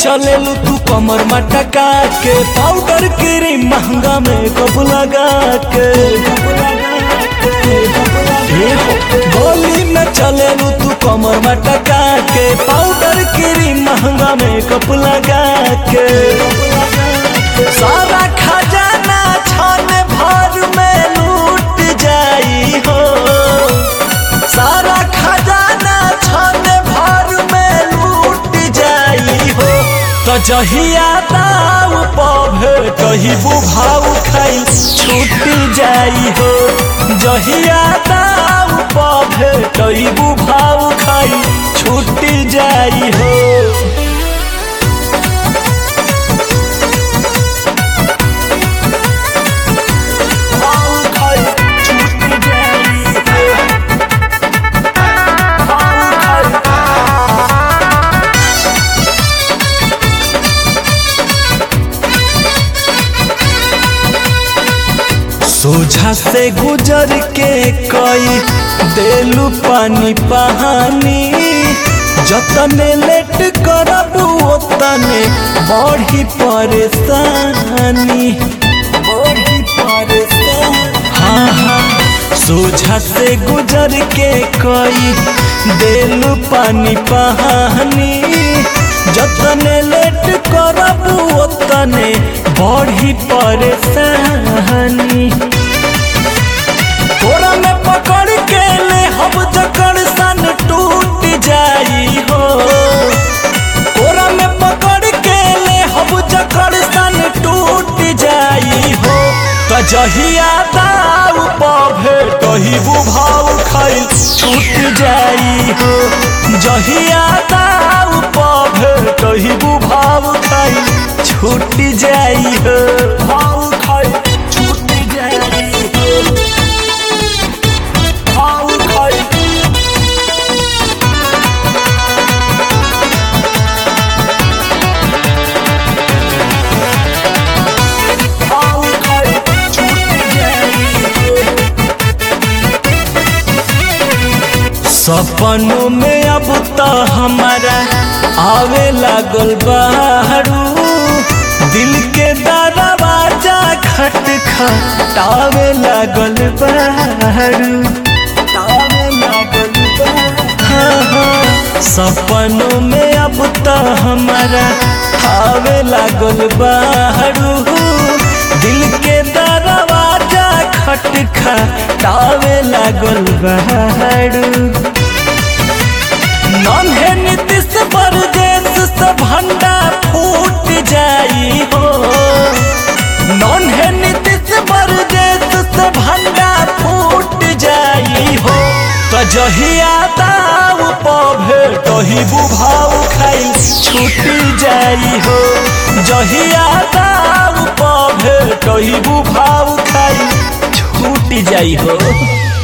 चलेलू तू कमर मटका के पाउडर क्रीम महंगा में कब लगा के ए हो, गली में चलेलू तू कमर मटका के पाउडर क्रीम महंगा में कब लगा के सारा खजाना छान भर में लूट जाई हो सारा खजाना छान भर में लूट जाई हो तो जहिया दाव पभे कही बुभाव खाई छूट जाई हो जहिया दाव पभे कही बुभाव खाई छूट जाई हो भाव खाई छूट जाई हो भाव खाई सोझा से गुजर के कई देलू पानी पहानी जतने लेट करबू ओतने बढ़ी परेशानी बढ़ी परेशानी हाँ हाँ सोझा से गुजर के कई देलू पानी पहानी जतने लेट करबू ओतने बढ़ी परेशानी तोरा में पकड़ के ले हम जकड़ सन टूट जाई हो तोरा में पकड़ के ले हम जकड़ सन टूट जाई हो तो जहिया दाव पभे कही बुभाव खाई छूट जाई हो जहिया दाव पभे कही बुभाव खाई छूट जाई हो भाव खाई छूट जाई हो भाव खाई भाव खाई छूट जाई सपनों में अब तो हमारा आवे लागल बारू दिल के दरवाजा खट खटावे लागल बारू तावे लागल बारू हाँ, हाँ, सपनों में अब तो हमारा आवे लागल बारू दिल के दरवाजा खट खटावे लागल बारू नन्हे नीतीश परदेश से भंडा फूट जाई हो नन्हे नीतीश परदेश से भंडा फूट जाई हो तो जहिया दाव पभे कही बुभाव खाई छूट जाई हो जहिया दाव पभे कही बुभाव खाई छूट जाई हो